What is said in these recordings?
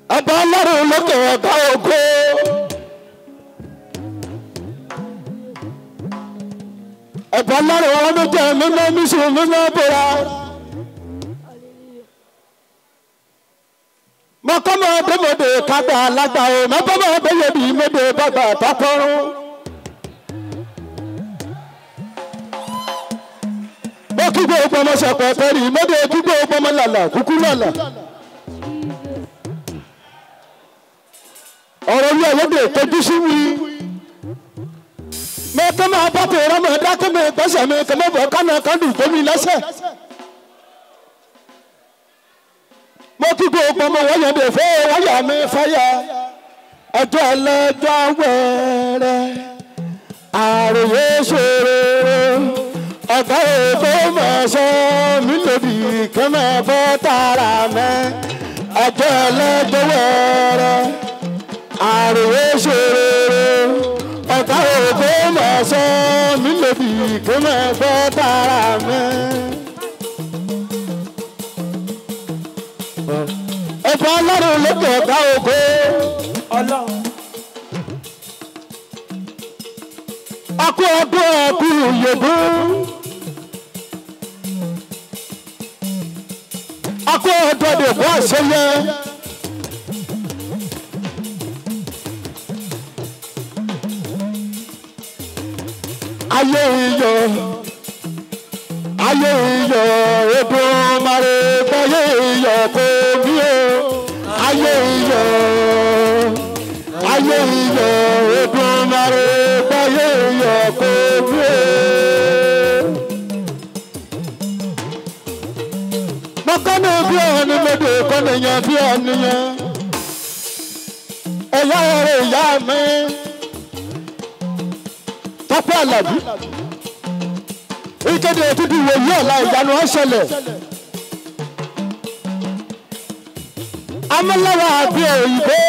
ọba ọlọ́run lókè ọ̀gá ògo. ọba ọlọ́run wọn ló jẹ́ mímọ́ mísù mímọ́ bóra. mọ́kànmọ́ dèmọ̀dè kágbá alágbá o mọ́kànmọ́ dèyẹ̀dì mọ́dè bàbà tọkọrún. mo kí gbogbo ọmọ sọ̀pọ̀ pẹ̀lú mọ́dè kí gbogbo ọmọ làlà kúkú làlà. ọ̀rọ̀ ní ọ̀yọ́dẹ̀ tọ́jú sí wí. mo kọ́ máa bá tó rán mọ́ dákẹ́ mi gbẹ́sẹ̀ mi kọ́ mọ́ bọ̀ kánà kánú tómi lẹ́sẹ̀. mo kí gbogbo ọmọ wọ́yọ̀ dè fẹ́ wáyà mi fáyà. ọjọ́ ẹlẹ́jọ́ wẹ̀rẹ̀ àròyé ṣòro ọ̀gá èkó máa sọ mí lòdì kẹ́mẹ́ bọ́ tààrà mẹ́ ọjọ́ ẹlẹ́jọ́ wẹ̀rẹ̀ àròwé ṣòro ọ̀tá òkú máa sọ mí lòdì kí máa gbọ́ tara mi. ẹ̀fọ́ ọlọ́run lókè ọ̀tá òkú. akú ọdún ẹkú yòókù. akú ọdún ẹkú àṣeyẹ. ayé iyọ̀ ayé iyọ̀ odò mare gbáyé iyọ̀ kò bí o ayé iyọ̀ ayé iyọ̀ odò mare gbáyé iyọ̀ kò bí o. mọ́kànnì bí ọ̀nì mọ́dé kọ́nìyàn bí ọ̀nìyàn ẹ̀yà ọ̀rẹ́ ìyá mi tọ́pẹ́ àlàbí ìkéde òtútù wòye ọ̀la ìyanu ọ̀ṣẹlẹ̀ amúláwà àbí òyìnbó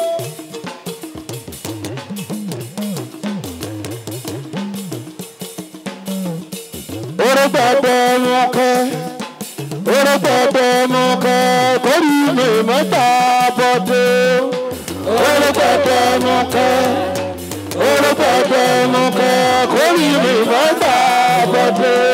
orúgbọ̀gbọ̀ wọn kẹ́ orúgbọ̀gbọ̀ wọn kẹ́ kórì mi mọ́ta bọ́dé orúgbọ̀gbọ̀ wọn kẹ́ orúkọ tẹnu kẹ kórì mi mọ́gbà bọ́dé.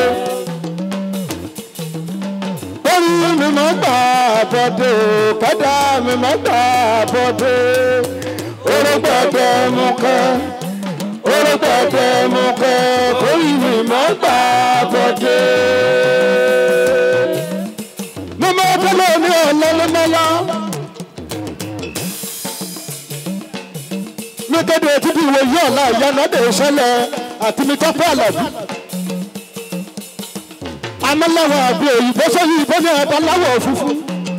kórì mi mọ́gbà bọ́dé kẹ́dà mi mọ́gbà bọ́dé. orúkọ tẹnu kẹ orúkọ tẹnu kẹ kórì mi mọ́gbà bọ́dé. mímọ́ tẹ́lẹ̀ ní ọ̀lẹ́lẹ́mọ́lá. kéde títí ìwé yìí ọ̀la ìyanu ọ̀dẹ̀ ìṣẹ̀lẹ̀ àti mi tọ́pẹ́ àlàbí. amọ́láwọ̀ àbí òyìnbó sọ́yìn ìbọn ní ẹ̀dá láwọ̀ funfun.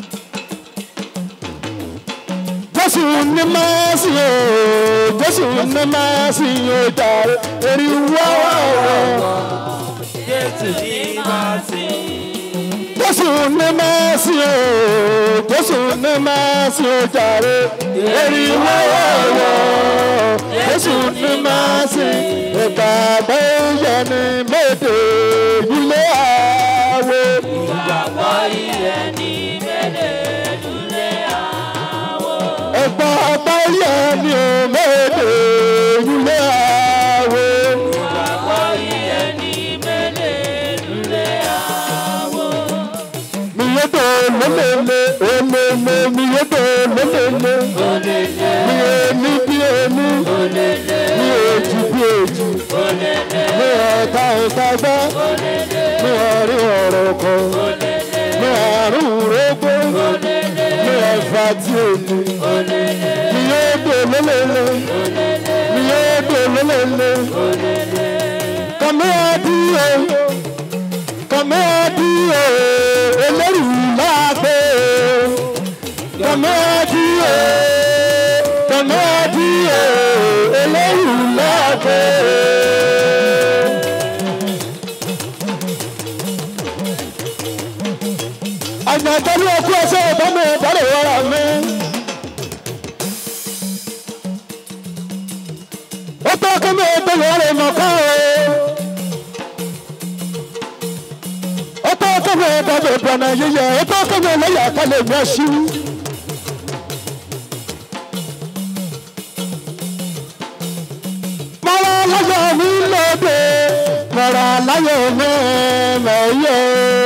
jésù ní máàsì o jésù ní máàsì o jàre èrì wọ́wọ́. Jésù ní máàsì. jésù ní máàsì o jésù ní máàsì o jàre èrì wọ́wọ́ jésù ní máàsì ìgbàgbọ́ yẹ ní méde ilé àwọ̀. Ìgbàgbọ́ ilẹ̀ ní mẹ́lẹ̀ lulẹ̀ àwọ̀. ìgbàgbọ́ yẹ ní méde ilé àwọ̀. Ìgbàgbọ́ ilẹ̀ ní mẹ́lẹ̀ lulẹ̀ àwọ̀. mi yé tó lélele olele mi yé tó lélele Olèlè mi yé ní bí ẹni olèlè mi èjì bí èjì olèlè mi ọ̀tá ìta gbọ́ mi ọ̀rí ọ̀rọ̀ kan mi àrùn rógbó mi ẹ̀fà tí ò ní mi yé tó lélele mi yé tó lélele kàmí àdúrà kàmí àdúrà ẹlẹ́rìí láàgbé kàmí àdúrà kàmí àdúrà ẹlẹ́rìí láàgbé. àgbàdàlú ọkú ẹsẹ̀ ìbámu ìdárò wàrà mi. ó tó kí mi ìdílé rẹ̀ mọ̀ ká o. ó tó kí mi ìdàgbé ìbọ̀nà yíyẹ ó tó kí mi lẹ́yìn àkàlẹ̀ mi ẹ̀ṣú. láyé mi mẹ́yẹ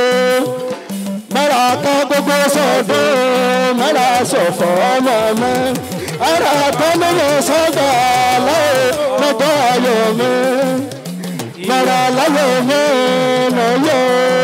mẹ́ra kan gbogbo sọ̀dọ̀ mẹ́ra sọ̀fọ̀ ọmọ mi ẹ̀rọ kan nínú sọ́dọ̀ láyé mẹ́tọ́ ayọ̀ mi mẹ́ra láyé mi mẹ́yẹ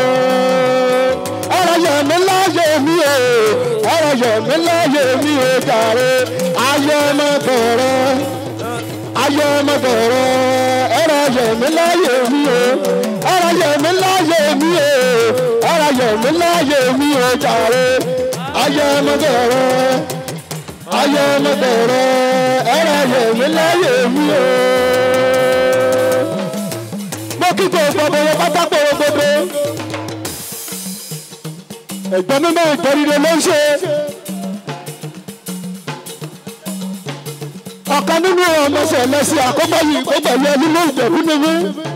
ẹ̀rọ yẹ̀ mí láyé mi o ẹ̀rọ yẹ̀ mí láyé mi o jàre ayé ọmọ bẹ̀rẹ̀ ayé ọmọ bẹ̀rẹ̀ ẹ̀rọ yẹ̀ mí láyé mi o ẹ̀rọ yẹ̀ mí láyé mi o ẹ̀rọ yẹ̀ mí láyé mi o jàre ayé ọmọ bẹ̀rẹ̀ ayé ọmọ bẹ̀rẹ̀ ẹ̀rọ yẹ̀ mí láyé mi o. mo kí gbogbo ọmọ wọn pátákó gbogbo ẹ̀gbọ́n mímọ́ ìtọ́rire ló ń ṣe. ọ̀kan nínú ọmọ ṣẹlẹ̀sì àkọ́kọ́ yìí kó pẹ̀lú ẹni ló ìjẹ̀bú nínú.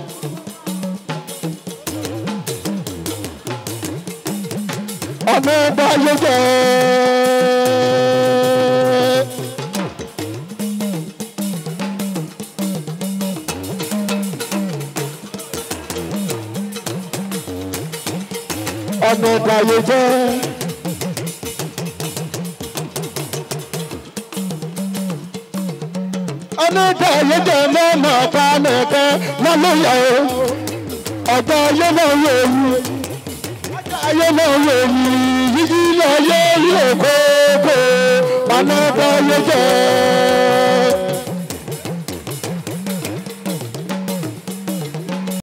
ọmọ ọba ayé jẹ́ ọmọ ọba ayé jẹ́. onídàá yìí jẹ́ mọ́mọ́ ọba nìkan lọ́lọ́yà o ọ̀gá ayé náà yẹ ewu ayé náà yẹ ewu yíyí ayé yíyẹ kókó ọmọ ọba ayé jẹ́